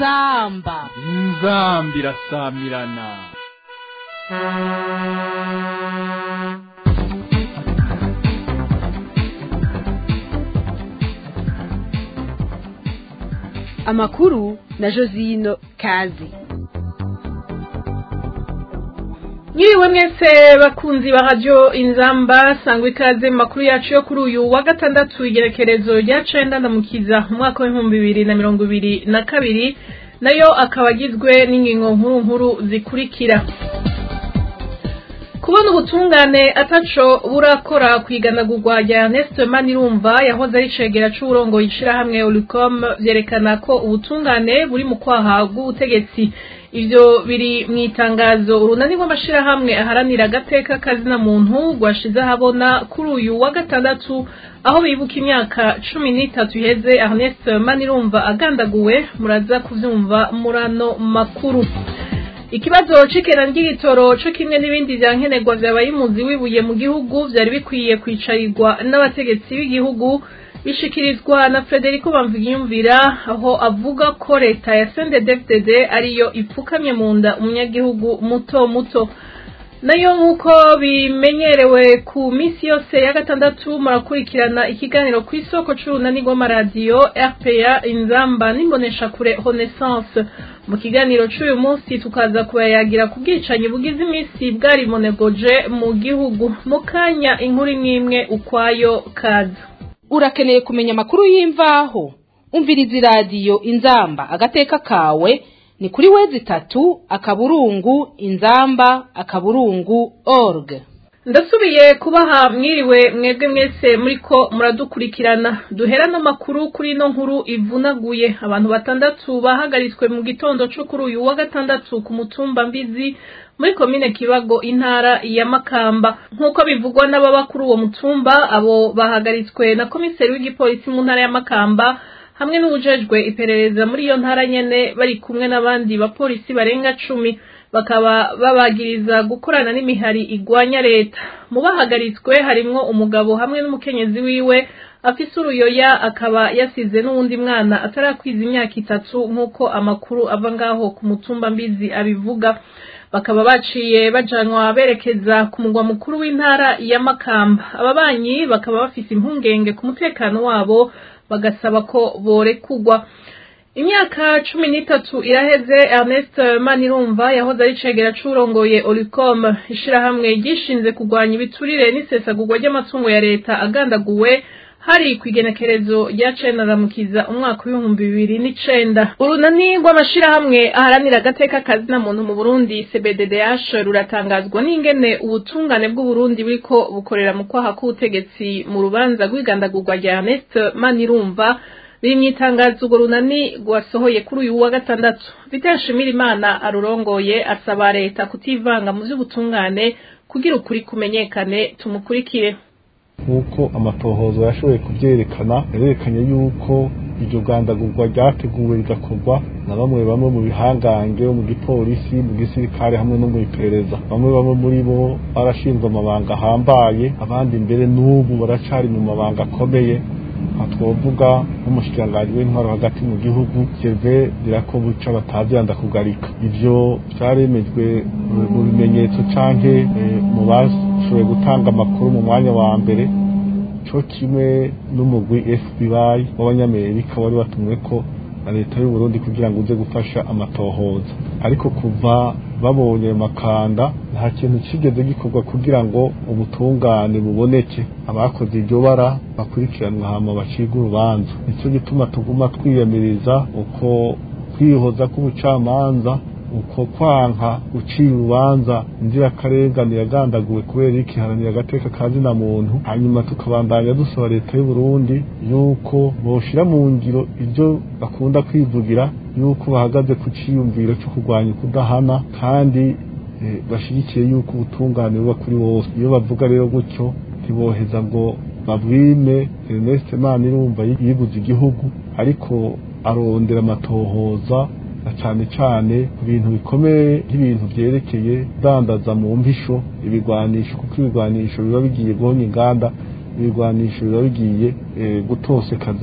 inzamba inzambi irasamirana amakuru na josino kazi Nyiriwe mwese bakunzi ba radio inzamba sangwa ikaze mu makuru yacu yo kuri uyu wa gatandatu igerekerezo rya cenda ndamukiza mu mwaka w'ibihumbi bibiri na mirongo ibiri na kabiri nayo akaba agizwe n'ingingo nkuru nkuru zikurikira kubona ubutungane ataco burakora kwiganagurwa rya Ernest Manirumva yahoze ari cegera c'uburongo yishirahamwe Olicom vyerekana ko ubutungane buri mu kwaha bw'ubutegetsi ivyo biri mu itangazo urunani rw'amashirahamwe aharanira agateka kazina muntu rwashize ahabona kuri uyu wa gatandatu aho bibuka imyaka cumi n'itatu iheze Ernest Manirumva agandaguwe muraza kuvyumva murano makuru ikibazo c'ikena ry'igitoro co kimwe n'ibindi vya nkenerwa vyabaye imuzi wibuye mu gihugu vyari bikwiye kwicarirwa n'abategetsi b'igihugu bishikirizwa na Federico Bamvigiyumvira aho avuga ko leta ya CNDD-FDD ariyo ipfukamye mu nda umunyagihugu muto muto nayo nk'uko bimenyerewe ku minsi yose ya gatandatu murakurikirana ikiganiro ku isoko c'urunani rw'amaradiyo RPA inzamba n'imboneshakure Renaissance mu kiganiro c'uyu munsi tukaza kubayagira ku bwicanyi bugize iminsi bwarimonegoje mu gihugu mu kanya inkuru imwe ukwayo kaza urakeneye kumenya amakuru y'imvaho umviriza iradiyo inzamba agateka kawe ni kuri wezi itatu akaburungu inzamba akaburungu org ndasubiye kubaha mwiriwe mwebwe mwese muriko muradukurikirana duhera n'amakuru kuri ino nkuru ivunaguye abantu batandatu bahagaritswe mu gitondo co kuri uyu wa gatandatu ku mutumba mbizi muri komine kibago intara ya makamba nk'uko bivugwa n'ababa kuri uwo mutumba abo bahagaritswe na komiseri w'igipolisi mu ntara ya makamba hamwe n'ubujejwe iperereza muri iyo ntara nyene bari kumwe n'abandi bapolisi barenga cumi bakaba babagiriza gukorana n'imihari igwanya leta mu bahagaritswe harimwo umugabo hamwe n'umukenyezi wiwe afise uruyoya akaba yasize n'uwundi mwana atarakwiza imyaka itatu nk'uko amakuru ava ngaho ku mutumba mbizi abivuga bakaba baciye bajanwa berekeza ku mugwa mukuru w'intara ya makamba ababanyi bakaba bafise impungenge ku mutekano wabo bagasaba ko borekugwa imyaka cumi n'itatu iraheze Ernest Manirumva yahoze ari cegera c'urongoye Olicom ishirahamwe ryishinze kurwanya ibiturire n'isesagurwa ry'amatungo ya leta agandaguwe hari kwigenekerezo rya cenda ramukiza umwaka w'ibihumbi bibiri n'icenda urunani rw'amashirahamwe aharanira agateka kazina muntu mu Burundi CBDDH ruratangazwa n'ingene ubutungane bw'Uburundi buriko bukorera mu kwaha k'ubutegetsi mu rubanza rw'igandagurwa rya Ernest Manirumva biri mu itangazo urwo runani rwasohoye kuri uyu wa gatandatu Vital Imana arurongoye asaba leta kutivanga mu vy'ubutungane kugira ukuri kumenyekane tumukurikire nk'uko amatohozo yashoboye kubyerekana yarerekanye yuko iryo gandagurwa ryateguwe rigakorwa na bamwe bamwe mu bihangange mu gipolisi mu gisirikare hamwe no mu iperereza bamwe bamwe muri bo barashinzwe amabanga ahambaye abandi mbere n'ubu baracari mu mabanga akomeye aha twovuga nk'umushikiranganji w'intwaro hagati mu gihugu Gervais Dirakobuca batavyanda kugarika ivyo vyaremejwe mu bimenyetso canke mu bashoboye gutanga amakuru mu mwanya wa mbere co kimwe n'umugwi FBI w'abanyamerika wari batumwe ko na leta y'u Burundi kugira ngo uze gufasha amatohoza ariko kuva babonye ayo makanda nta kintu kigeze gikorwa kugira ngo ubutungane buboneke abakoze iryo bara bakurikiranwa hama bacibwe urubanza nicyo gituma tuguma twiyamiriza uko kwihoza k'ubucamanza uko kwanka gucira urubanza inzirakarengane yagandaguwe kubera ikiharanira agateka ka zina muntu hanyuma tukabandanya dusaba leta y'u Burundi yuko boshira mu ngiro ibyo bakunda kwivugira yuko bahagaze ku ciyumviro cyo kurwanya ukudahana kandi bashigikiye yuko ubutungane buba kuri bose iyo bavuga rero gutyo ntiboheza ngo babwime Ernest Manirumva yiguze igihugu ariko arondera amatohoza na cyane cyane ku bintu bikomeye nk'ibintu byerekeye dandaza mu mpisho ibigwanisho kuko ibigwanisho biba bigiye guhonya inganda ibigwanisho biba bigiye gutosekaza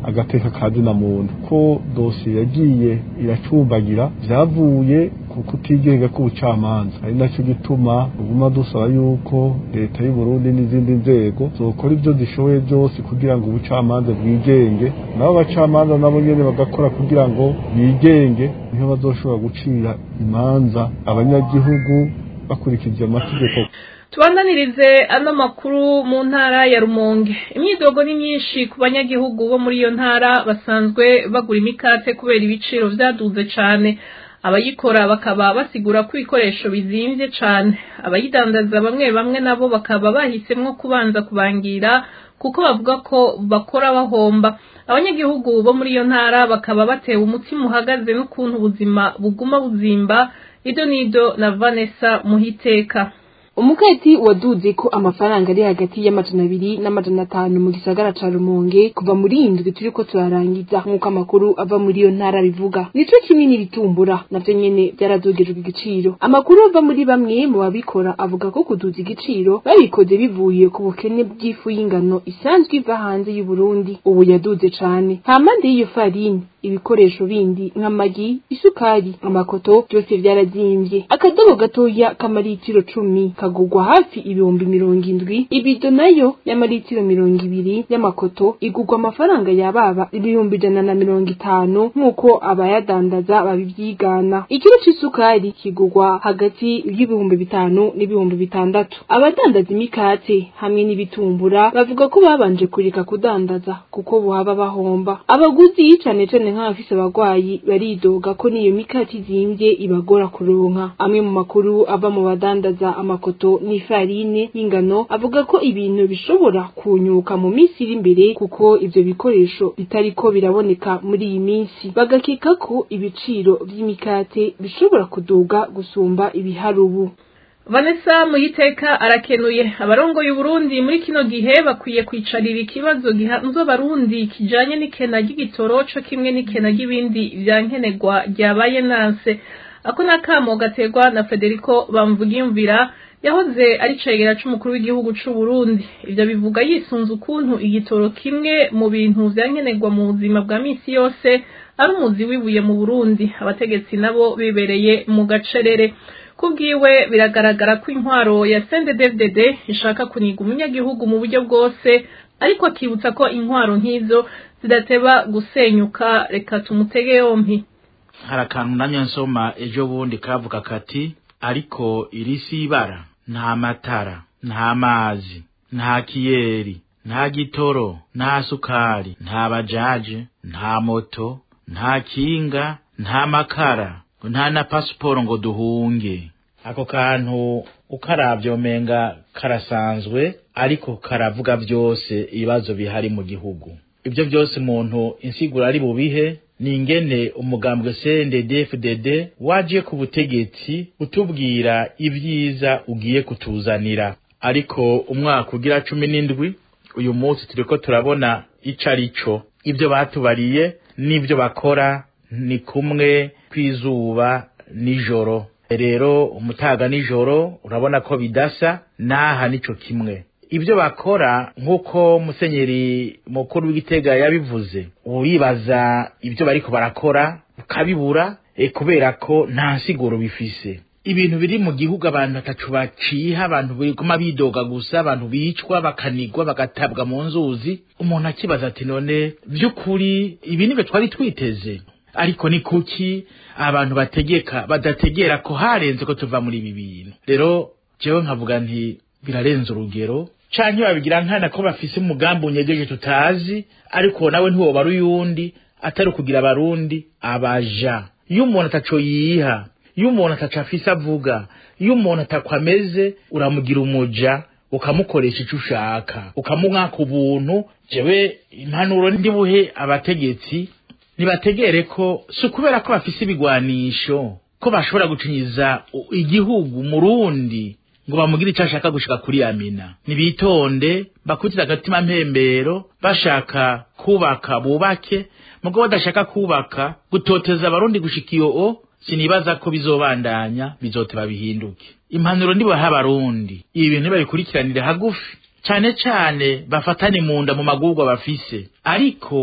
agateka kazina muntu ko dosiye yagiye iracumbagira vyavuye ku kutigega k'ubucamanza ari naco gituma uguma dusaba yuko leta y'u Burundi n'izindi nzego zokora ivyo zishoboye byose kugira ngo ubucamanza bwigenge nabo abacamanza nabo nyene bagakora kugira ngo bigenge niho bazoshobora gucira imanza abanyagihugu bakurikije amategeko tubandanirize ano makuru mu ntara ya rumonge imyidogo ni myinshi ku banyagihugu bo muri iyo ntara basanzwe bagura imikate kubera ibiciro vyaduze cane abayikora bakaba basigura ko ibikoresho bizimvye cane abayidandaza bamwe bamwe nabo bakaba bahisemwo kubanza kubangira kuko bavuga ko bakora bahomba abanyagihugu bo muri iyo ntara bakaba batewe umutima uhagaze n'ukuntu ubuzima buguma buzimba ido nido na vanessa muhiteka umukati waduze ko amafaranga ari hagati y'amajana abiri n'amajana atanu mu gisagara ca rumonge kuva muri indwi turiko turarangiza nk'uko amakuru ava muri iyo ntara bivuga nico kinini bitumbura navyo nyene vyaradugijwe igiciro amakuru ava muri bamwe mu babikora avuga ko kuduza igiciro babikoze bivuye ku bukene bw'ifu y'ingano isanzwe iva hanze y'u Burundi ubu yaduze cane hampande y'iyo farini ibikoresho bindi nk'amagi isukari amakoto byose vyarazimvye akadobo gatoya k'amaritiro cumi kagurwa hafi ibihumbi mirongo indwi ibido nayo y'amaritiro mirongo ibiri y'amakoto igurwa amafaranga yababa ibihumbi ijana na mirongo itanu nk'uko abayadandaza babivyigana ikiro c'isukari kigurwa hagati y'ibihumbi bitanu n'ibihumbi bitandatu abadandaza imikate hamwe n'ibitumbura bavuga ko babanje kureka kudandaza kuko buhaba bahomba abaguzi cane cane nk'abafise abagwayi baridoga ko n'iyo mikate izimvye ibagora kuronka amwe mu makuru ava mu badandaza amakoto n'ifarine y'ingano avuga ko ibintu bishobora kunyuka mu minsi iri imbere kuko ivyo bikoresho bitariko biraboneka muri iyi minsi bagakeka ko ibiciro vy'imikate bishobora kuduga gusumba ibihari ubu vanessa muyiteka arakenuye abarongoye uburundi muri kino gihe bakwiye kwicarira ikibazo gihanzwe abarundi kijanye n'ikena ry'igitoro co kimwe n'ikena ry'ibindi vya nkenerwa ryabaye nanse ako nakamo gaterwa na federico bamvugiyumvira yahoze ari cegera c'umukuru w'igihugu c'u Burundi ivyo bivuga yisunze ukuntu igitoro kimwe mu bintu vya nkenerwa mu buzima bwa misi yose ari umuzi wibuye mu Burundi abategetsi nabo bibereye mu gacerere kubwiwe biragaragara ko intwaro ya CNDD-FDD ishaka kuniga umunyagihugu mu buryo bwose ariko akibutsa ko intwaro nk'izo zidateba gusenyuka reka tumutege yompi hari akantu namye nsoma ejo bundi kavuga kati ariko iri si ibara nta matara nta mazi nta kiyeri nta gitoro nta sukari nta bajaje nta moto nta kinga nta makara nta na pasiporo ngo duhunge ako kantu ukaravye umenga karasanzwe ariko karavuga vyose ibibazo bihari mu gihugu ibyo byose umuntu insiguro ari bubihe ni ingene umugambwe CNDD-FDD waje ku butegetsi utubwira ibyiza ugiye kutuzanira ariko umwaka ugira cumi n'indwi uyu munsi turiko turabona ico arico ibyo batubariye n'ibyo bakora ni kumwe kw'izuba nijoro rero umutaga nijoro urabona ko bidasa naha nico kimwe ibyo bakora nk'uko musenyeri mukuru w'igitega yabivuze uribaza ibyo bariko barakora ukabibura e kubera ko nta nsiguro bifise ibintu biri mu gihugu abantu atacu baciha abantu biguma bidoga gusa abantu bicwa bakanigwa bagatabwa mu nzuzi umuntu akibaza ati none by'ukuri ibi nibyo twari twiteze ariko ni kuki abantu bategeka badategera ko harenze ko tuva muri ibi bintu rero jewe nkavuga nti birarenze urugero canke babigira nkana ko bafise umugambi unyegeje tutazi ariko nawe ntiwoba ari uyundi atari ukugira abarundi abaja iyo umuntu ataco yiha iyo umuntu ataco afise avuga iyo umuntu atako ameze uramugira umuja ukamukoresha ico ushaka ukamumwaka ubuntu jewe impanuro ndibuhe abategetsi nibategere ko si ukubera ko bafise ibigwanisho ko bashobora gucinyiza igihugu murundi ngo bamugire icyo ashaka gushika kuri amina nibitonde bakutira agatima mpembero bashaka kubaka bubake mugo badashaka kubaka gutoteza abarundi gushika iyo o sinibaza ko bizobandanya bizoteba bihinduke impanuro ndibaha abarundi ibi bintu babikurikiranire hagufi cane cane bafatane mu nda mu magurwa bafise ariko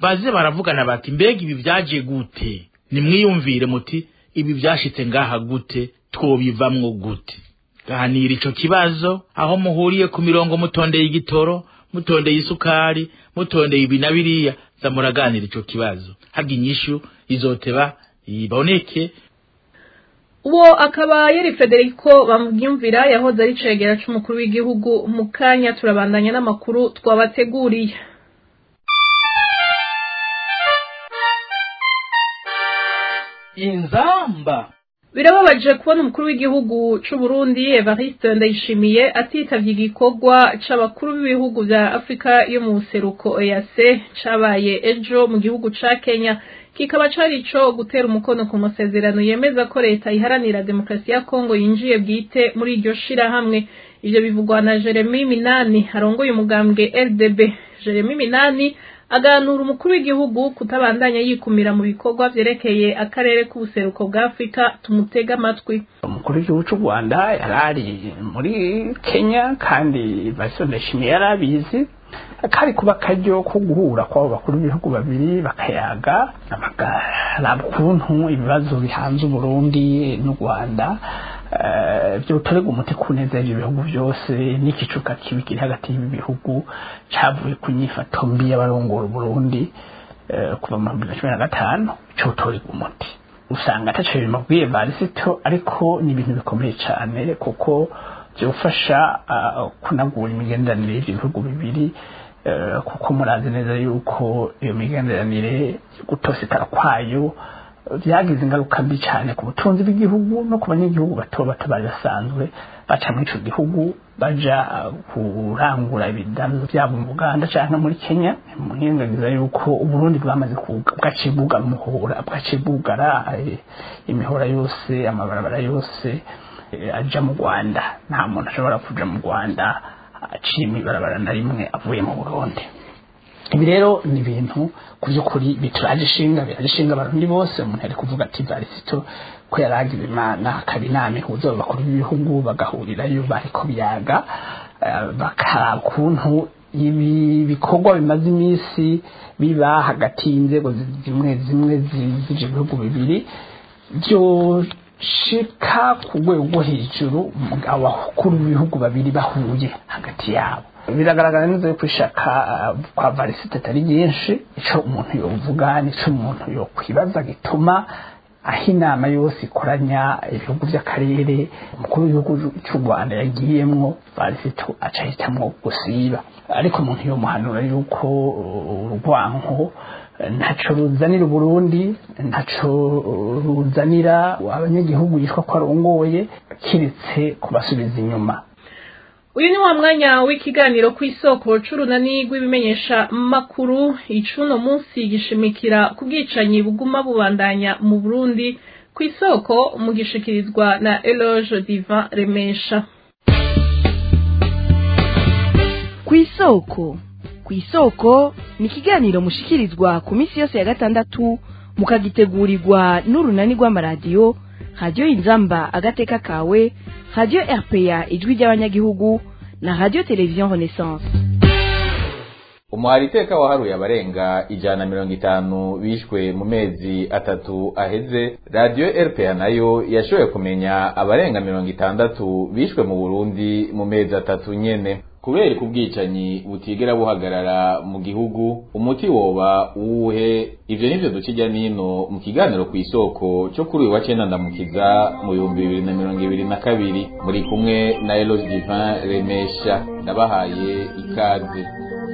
baze baravugana bati mbega ibi vyaje gute nimwiyumvire muti ibi vyashitse ngaha gute twobivamwo gute ganira ico kibazo aho muhuriye ku mirongo mutondeye igitoro mutondeye isukari mutondeye ibi na biriya za muraganira ico kibazo harya inyishu izoteba iboneke uwo akaba yari federico bamwumvira yahoze ari cegera c'umukuru w'igihugu mu kanya turabandanya n'amakuru twabateguriye inzamba birababaje kubona umukuru w'igihugu c'u Burundi Evariste Ndayishimiye atitavye igikorwa c'abakuru b'ibihugu vya Afrika yo mu buseruko EAC cabaye ejo mu gihugu ca Kenya kikaba cari ico gutera umukono ku masezerano yemeza ko leta iharanira demokarasi ya Kongo yinjiye bwite muri iryo shirahamwe ivyo bivugwa na Jeremy Minani arongoye umugambwe LDB Jeremy Minani aganura umukuru w'igihugu kutabandanya yikumira mu bikorwa vyerekeye akarere k'ubuseruko bwa Afrika tumutega amatwi umukuru w'igihugu cy'u rwanda yari ari muri kenya kandi Vice ndayishimiye yari abizi kari kuba akaryo ko guhura kw'abo bakuru b'ibihugu babiri bakayaga bakaraba ukuntu ibibazo bihanze uburundi n'u rwanda byotorega umuti ku neza y'ibyo bihugu byose n'igicuka kibi kiri hagati y'ibi bihugu cyavuye ku nyifato mbi y'abarongora uburundi kuva mu bihumbi bibiri na cumi na gatanu cyotorega umuti usanga ataco bimubwiye varisito ariko ni ibintu bikomeye cyane kuko byofasha kunagura imigenderanire y'ibyo bihugu bibiri kuko murazi neza yuko iyo migenderanire gutosekara kwayo byagize ingaruka mbi cyane ku butunzi bw'igihugu no ku banyagihugu bato bato bari basanzwe baca muri ico gihugu baja kurangura ibidandazo byabo mu Uganda canke muri Kenya muhingagiza yuko Uburundi bwamaze bwaciye bwugara umuhora bwaciye bwugara imihora yose amabarabara yose aja mu Rwanda nta muntu ashobora kuja mu Rwanda aciye ibarabara na rimwe avuye mu Burundi ibi rero ni ibintu ku by'ukuri bituraje ishinga biraje ishinga abarundi bose umuntu ari kuvuga ati varisito ko yaragize imana akaba inama ihuza abakuru b'ibihugu bagahurirayo bariko biyaga bakaraba ukuntu ibi bikorwa bimaze iminsi biba hagati y'inzego zimwe zimwe zije ibihugu bibiri byoshika ku rwego rwo hejuru abakuru b'ibihugu babiri bahuye hagati yabo biragaragara neza yuko ishaka kwa varisite atari ryinshi icyo umuntu yovuga n'icyo umuntu yokwibaza gituma aho inama yose ikoranya ibihugu by'akarere umukuru w'igihugu cy'u rwanda yagiyemwo varisite aca ahitamwo gusiba ariko umuntu yomuhanura yuko urwanko ntaco ruzanira uburundi ntaco ruzanira abanyagihugu yitwa ko arongoye kiretse kubasubiza inyuma uyu ni wa mwanya w'ikiganiro ku isoko c'urunani rw'ibimenyesha makuru icuno munsi gishimikira ku bwicanyi buguma bubandanya mu burundi ku isoko mugishikirizwa na eloge divan remesha ku isoko ku isoko ni ikiganiro mushikirizwa ku minsi yose ya gatandatu mukagitegurirwa n'urunani rw'amaradiyo radiyo inzamba agateka kawe radiyo rpa ijwi ry'abanyagihugu na radiyo televiziyo renaissance umuhari iteka waharuye abarenga ijana na mirongo itanu bishwe mu mezi atatu aheze radiyo rpa nayo yashoboye kumenya abarenga mirongo itandatu bishwe mu burundi mu mezi atatu nyene kubera ku bwicanyi butigera buhagarara mu gihugu umuti woba uwuhe ivyo nivyo duca ijya nino mu kiganiro ku isoko cyo kuri uyu wa cenda ndamukiza mu bihumbi bibiri na mirongo ibiri na kabiri muri kumwe na eloge divin remesha ndabahaye ikaze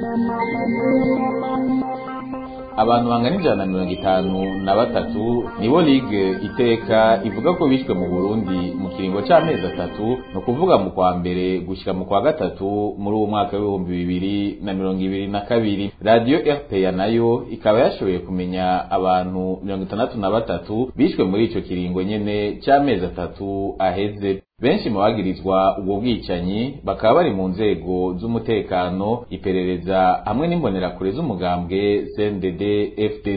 abantu bangana ijana na mirongo itanu na batatu nibo ligue iteka ivuga ko bishwe mu burundi mu kiringo c'amezi atatu ni ukuvuga mu kwa mbere gushika mu kwa gatatu muri uwo mwaka w'ibihumbi bibiri na mirongo ibiri na kabiri radiyo rpa nayo ikaba yashoboye kumenya abantu mirongo itandatu na batatu bishwe muri ico kiringo nyene c'amezi atatu aheze benshi mu bagirizwa ubwo bwicanyi bakaba bari mu nzego z'umutekano iperereza hamwe n'imbonerakure z'umugambwe CNDD FDD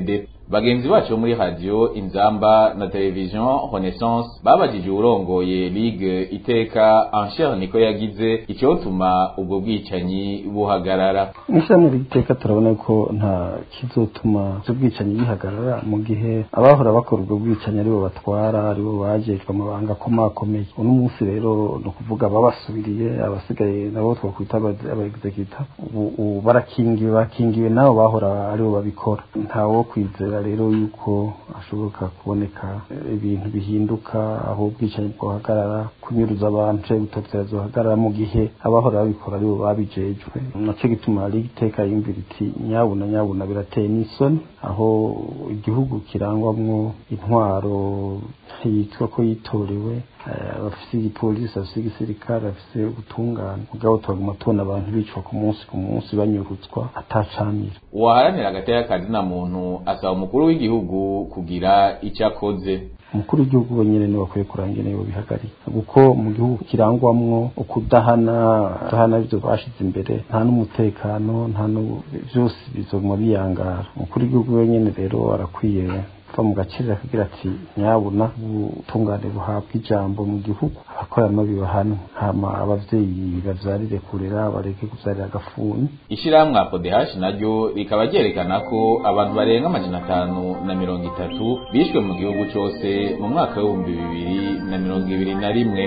bagenzi bacu bo muri radio inzamba na television renaissance babajije uwurongoye ligue iteka ansher niko yagize icyotuma ubwo bwicanyi buhagarara mw'ishyirahamwe ry'iteka turabona ko nta kizotuma ibyo bwicanyi bihagarara mu gihe abahora bakora ubwo bwicanyi aribo batwara aribo bajejwe amabanga akomakomeye uno munsi rero ni ukuvuga ababasubiriye abasigaye nabo twakwita abaexecuta ubu barakingiwe bakingiwe nabo bahora aribo babikora ntawo kwizera rero yuko hashoboka kuboneka ibintu bihinduka aho ubwicanyi bwahagarara kunyuruza abantu canke gutotera zohagarara mu gihe abahora babikora aribo babijejwe naco gituma liga iteka yumvira iti nyabuna nyabuna birateye n'isoni aho igihugu kirangwamwo intwaro yitwa ko yitorewe bafise igipolisi bafise igisirikare bafise ubutungane mugabo turaguma tubona abantu bicwa ku munsi ku munsi banyurutswa atacamira uwaharanira agateka kazina muntu asaba umukuru w'igihugu kugira icyo akoze umukuru w'igihugu wenyine niwe akwiye kuranga niwe bihagarika kuko mu gihugu kirangwamwo ukudahana kudahana ibyo bashize imbere nta n'umutekano nta byose bizoguma biyangara umukuru w'igihugu wenyine rero arakwiye kuva mu gaciro akagira ati nyabuna ubutungane buhabwa ijambo mu gihugu abakora amabi bahanwe hama abavyeyi bavyarire kurera bareke kuvyarira agafuni ishirahamwe apodehashi naryo rikaba ryerekana ko abantu barenga amajana atanu na mirongo itatu bishwe mu gihugu cose mu mwaka w'ibihumbi bibiri na mirongo ibiri na rimwe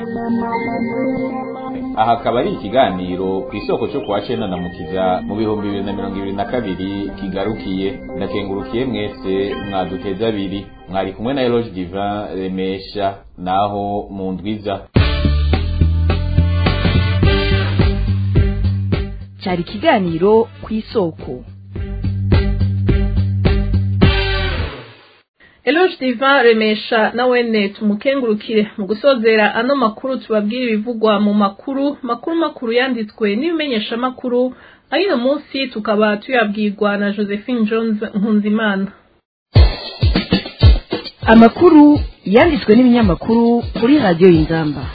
aha akaba ari ikiganiro ku isoko cyo kuwa cenda na mukiza mu bihumbi bibiri na mirongo ibiri na kabiri kigarukiye ndakengurukiye mwese mwaduteza abiri mwari kumwe na eloge divin remesha naho mu ndwiza cyari ikiganiro ku isoko Eloge Diva remesha na wene tumukengurukire mu gusozera ano makuru tubabwira ibivugwa mu makuru makuru makuru yanditswe n'ibimenyesha makuru ayino munsi tukaba tuyabwirwa na Josephine Jones Nkunzimana amakuru yanditswe n'ibinyamakuru kuri radiyo y'inzamba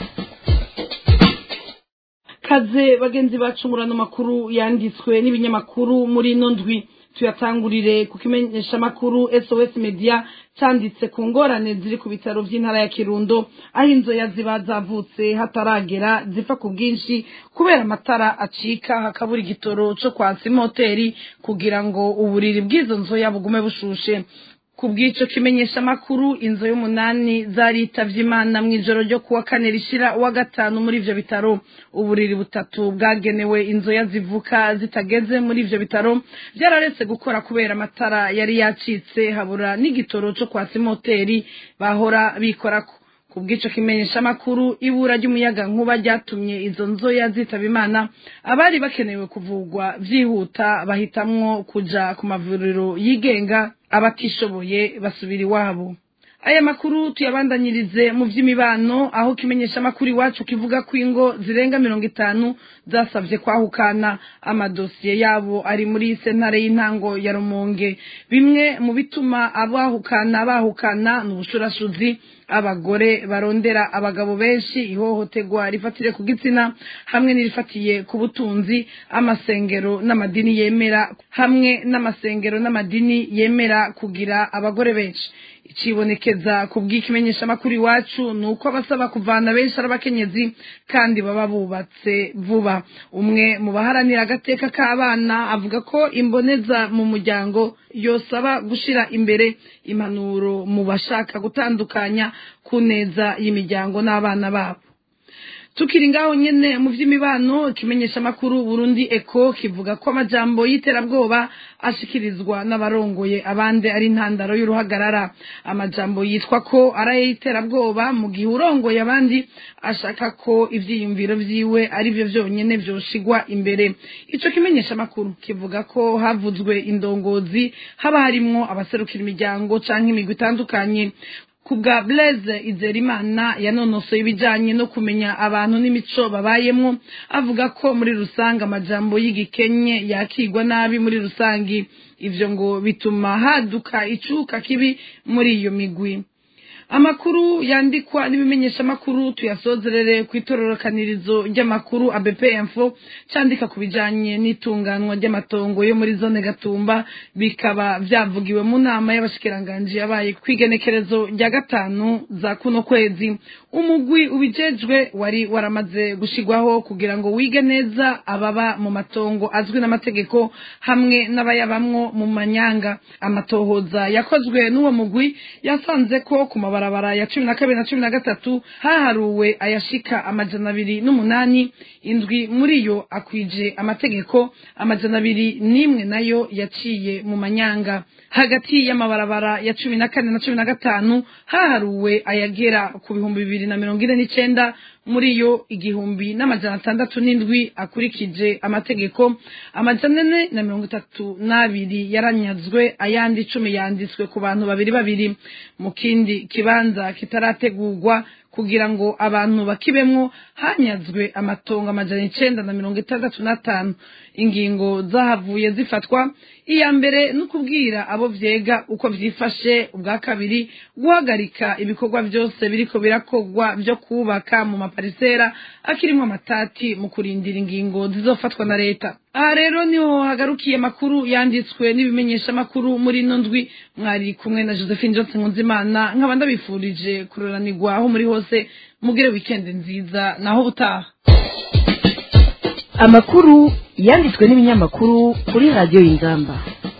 kaze bagenzi bacu murano makuru yanditswe n'ibinyamakuru muri ino ndwi tuyatangurire ku kimenyeshamakuru sos media cyanditse ku ngorane ziri ku bitaro by'intara ya kirundo aho inzoya ziba zavutse hataragera zipfa ku bwinshi kubera amatara acika hakabura igitoro cyo kwatsa imoteri kugira ngo uburiri bw'izo nzoya bugume bushushe ku bw'icyo kimenyesha amakuru inzu y'umunani zaritavye imana mu ijoro ryo kuwa kane rishira uwa gatanu muri ivyo bitaro uburiri butatu bwagenewe inzoya zivuka zitageze muri ivyo bitaro vyararetse gukora kubera amatara yari yacitse habura n'igitoro co kwatsa imoteri bahora bikorako ku bw'icyo kimenyesha amakuru ibura ry'umuyaga nkuba ryatumye izo nzoya zitaba imana abari bakenewe kuvugwa byihuta bahitamwo kuja ku mavuriro yigenga abatishoboye basubira iwabo aya makuru tuyabandanyirize mu by'imibano aho kimenyesha amakuru iwacu kivuga ko ingo zirenga mirongo itanu zasabye kwahukana amadosiye yabo ari muri sentare y'intango ya rumonge bimwe mu bituma abahukana bahukana ni ubushurashuzi abagore barondera abagabo benshi ihohoterwa rifatire ku gitsina hamwe n'irifatiye ku butunzi amasengero n'amadini yemera hamwe n'amasengero n'amadini yemera kugira abagore benshi ikibonekeza ku bw'ikimenyeshamakuru iwacu ni uko abasaba kuvana benshi ari abakenyezi kandi baba bubatse vuba umwe mu baharanira agateka k'abana avuga ko imboneza mu muryango yosaba gushyira imbere impanuro mu bashaka gutandukanya ku neza y'imiryango n'abana babo tukiri ngaho nyene mu vy'imibano ikimenyesha makuru Burundi Eko kivuga ko amajambo y'iterabwoba ashikirizwa n'abarongoye abandi ari intandaro y'uruhagarara amajambo yitwa ko ari ay'iterabwoba mu gihe urongoye abandi ashaka ko ivyiyumviro vyiwe ari byo vyonyene vyoshigwa imbere ico kimenyesha makuru kivuga ko havuzwe indongozi haba harimwo abaserukira imiryango canke imigwi itandukanye kubwa Blaise Izerimana yanonosoye ibijanye no kumenya abantu n'imico babayemwo avuga ko muri rusange amajambo y'igikenye yakigwa nabi muri rusangi ivyo ngo bituma haduka icuka kibi muri iyo migwi amakuru yandikwa n'ibimenyeshamakuru tuyasozerere ku itororokanirizo ry'amakuru ABP Info cyandika ku bijanye n'itunganwa ry'amatongo yo muri zone Gatumba bikaba vyavugiwe mu nama y'abashikiranganje yabaye kwigenekerezo rya gatanu za kuno kwezi umugwi ubijejwe wari waramaze gushigwaho kugira ngo wige neza ababa mu matongo azwi n'amategeko hamwe n'abayabamwo mu manyanga amatohoza yakozwe n'uwo mugwi yasanze ko ku mabarabara ya cumi na kabiri na cumi na gatatu haharuwe ayashika amajana abiri n'umunani indwi muri yo akwije amategeko amajana abiri n'imwe nayo yaciye mu manyanga hagati y'amabarabara ya cumi na kane na cumi na gatanu haharuwe ayagera ku bihumbi bibiri na mirongo ine n'icenda muri yo igihumbi n'amajana atandatu n'indwi akurikije amategeko amajana ane na mirongo itatu n'abiri yaranyazwe ayandi icumi yanditswe ku bantu babiri babiri mu kindi kibanza kitarategurwa kugira ngo abantu bakibemwo hanyazwe amatongo amajana icenda na mirongo itandatu n'atanu ingingo zahavuye zifatwa iya mbere ni ukubwira abo vyega uko vyifashe ubwa kabiri guhagarika ibikorwa vyose biriko birakorwa vyo kubaka mu maparisera akirimwo amatati mu kurindira ingingo zizofatwa na leta aha rero niho hagarukiye amakuru yanditswe n'ibimenyesha amakuru muri ino ndwi mwari kumwe na josephine johnson nkunzimana nkaba ndabifurije kuroranirwa aho muri hose mugire wikendi nziza naho ubutaha amakuru yanditswe n'ibinyamakuru kuri radiyo y'ingamba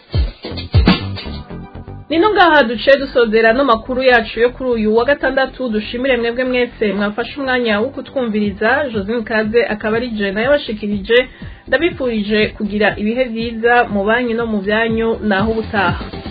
nino ngaha duciye dusozera no makuru yacu yo kuri uyu wa gatandatu dushimire mwebwe mwese mwafashe umwanya wo kutwumviriza josine kaze akaba ari jena yabashikirije ndabifurije kugira ibihe byiza mu banki no mu byanyu naho ubutaha